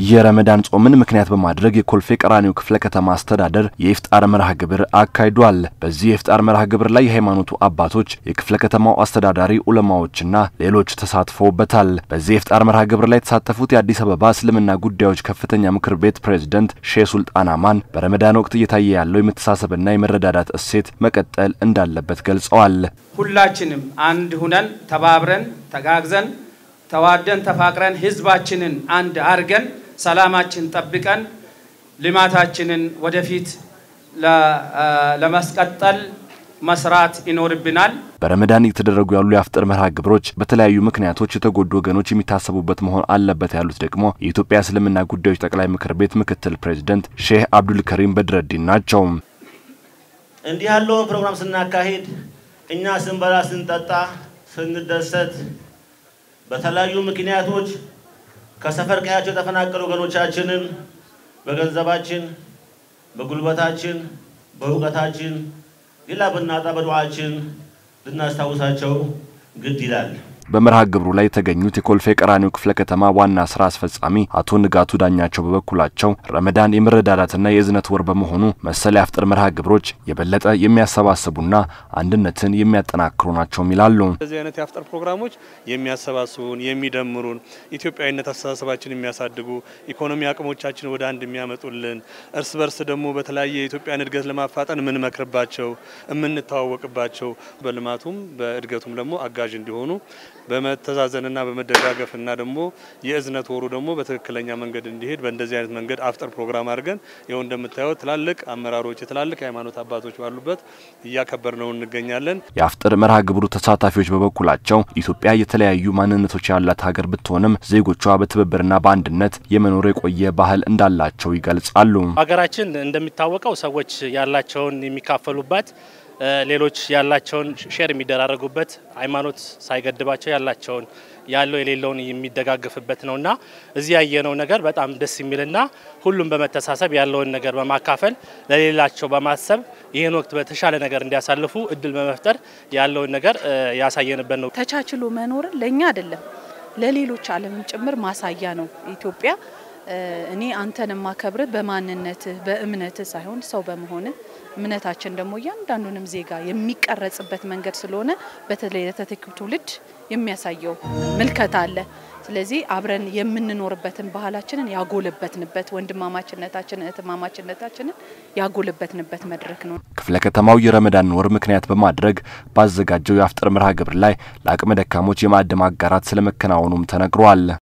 የረመዳን ጾምን ምክንያት በማድረግ የኮልፌ ቀራኒዮ ክፍለ ከተማ አስተዳደር የኢፍጣር መርሃ ግብር አካሂዷል። በዚህ የኢፍጣር መርሃ ግብር ላይ የሃይማኖቱ አባቶች፣ የክፍለ ከተማው አስተዳዳሪ፣ ዑለማዎችና ሌሎች ተሳትፈውበታል። በዚህ የኢፍጣር መርሃ ግብር ላይ የተሳተፉት የአዲስ አበባ እስልምና ጉዳዮች ከፍተኛ ምክር ቤት ፕሬዝደንት ሼህ ሱልጣን አማን በረመዳን ወቅት እየታየ ያለው የመተሳሰብና የመረዳዳት እሴት መቀጠል እንዳለበት ገልጸዋል። ሁላችንም አንድ ሁነን ተባብረን ተጋግዘን ተዋደን ተፋቅረን ህዝባችንን አንድ አርገን ሰላማችን ጠብቀን ልማታችንን ወደፊት ለማስቀጠል መስራት ይኖርብናል። በረመዳን እየተደረጉ ያሉ የአፍጥር መርሃ ግብሮች በተለያዩ ምክንያቶች የተጎዱ ወገኖች የሚታሰቡበት መሆን አለበት ያሉት ደግሞ የኢትዮጵያ እስልምና ጉዳዮች ጠቅላይ ምክር ቤት ምክትል ፕሬዚደንት ሼህ አብዱልከሪም በድረዲን ናቸው። እንዲህ ያለውን ፕሮግራም ስናካሂድ እኛ ስንበላ፣ ስንጠጣ፣ ስንደሰት በተለያዩ ምክንያቶች ከሰፈር ቀያቸው የተፈናቀሉ ወገኖቻችንን በገንዘባችን፣ በጉልበታችን፣ በእውቀታችን ሌላ ብናጣ በዱዓችን ልናስታውሳቸው ግድ ይላል። በመርሃ ግብሩ ላይ የተገኙት የኮልፌ ቀራኒዮ ክፍለ ከተማ ዋና ስራ አስፈጻሚ አቶ ንጋቱ ዳኛቸው በበኩላቸው ረመዳን የመረዳዳትና የእዝነት ወር በመሆኑ መሰል የአፍጥር መርሃ ግብሮች የበለጠ የሚያሰባስቡና አንድነትን የሚያጠናክሩ ናቸውም ይላሉ። እንደዚህ አይነት የአፍጥር ፕሮግራሞች የሚያሰባስቡን፣ የሚደምሩን፣ ኢትዮጵያዊነት አስተሳሰባችን የሚያሳድጉ፣ ኢኮኖሚ አቅሞቻችን ወደ አንድ የሚያመጡልን፣ እርስ በርስ ደግሞ በተለያየ የኢትዮጵያን እድገት ለማፋጠን የምንመክርባቸው፣ የምንተዋወቅባቸው በልማቱም በእድገቱም ደግሞ አጋዥ እንዲሆኑ በመተዛዘንና በመደጋገፍና ደግሞ የእዝነት ወሩ ደግሞ በትክክለኛ መንገድ እንዲሄድ በእንደዚህ አይነት መንገድ አፍጥር ፕሮግራም አድርገን ይኸው እንደምታዩት ትላልቅ አመራሮች የትላልቅ የሃይማኖት አባቶች ባሉበት እያከበር ነው እንገኛለን። የአፍጥር መርሃ ግብሩ ተሳታፊዎች በበኩላቸው ኢትዮጵያ የተለያዩ ማንነቶች ያላት ሀገር ብትሆንም ዜጎቿ በትብብርና በአንድነት የመኖር የቆየ ባህል እንዳላቸው ይገልጻሉ። ሀገራችን እንደሚታወቀው ሰዎች ያላቸውን የሚካፈሉባት ሌሎች ያላቸውን ሼር የሚደራረጉበት ሃይማኖት ሳይገድባቸው ያላቸውን ያለው የሌለውን የሚደጋግፍበት ነውና እዚህ ያየነው ነገር በጣም ደስ የሚልና ሁሉም በመተሳሰብ ያለውን ነገር በማካፈል ለሌላቸው በማሰብ ይህን ወቅት በተሻለ ነገር እንዲያሳልፉ እድል በመፍጠር ያለውን ነገር ያሳየንበት ነው። ተቻችሎ መኖርን ለእኛ አይደለም ለሌሎች ዓለምም ጭምር ማሳያ ነው። ኢትዮጵያ እኔ አንተን የማከብርህ በማንነትህ በእምነትህ ሳይሆን ሰው በመሆንህ እምነታችን ደግሞ እያንዳንዱንም ዜጋ የሚቀረጽበት መንገድ ስለሆነ በተለይ ለተተኪው ትውልድ የሚያሳየው ምልከታ አለ። ስለዚህ አብረን የምንኖርበትን ባህላችንን ያጎለበትንበት፣ ወንድማማችነታችንን እህትማማችነታችንን ያጎለበትንበት መድረክ ነው። ክፍለ ከተማው የረመዳን ወር ምክንያት በማድረግ ባዘጋጀው የአፍጥር መርሃ ግብር ላይ ለአቅመ ደካሞች የማዕድ ማጋራት ስለመከናወኑም ተነግሯል።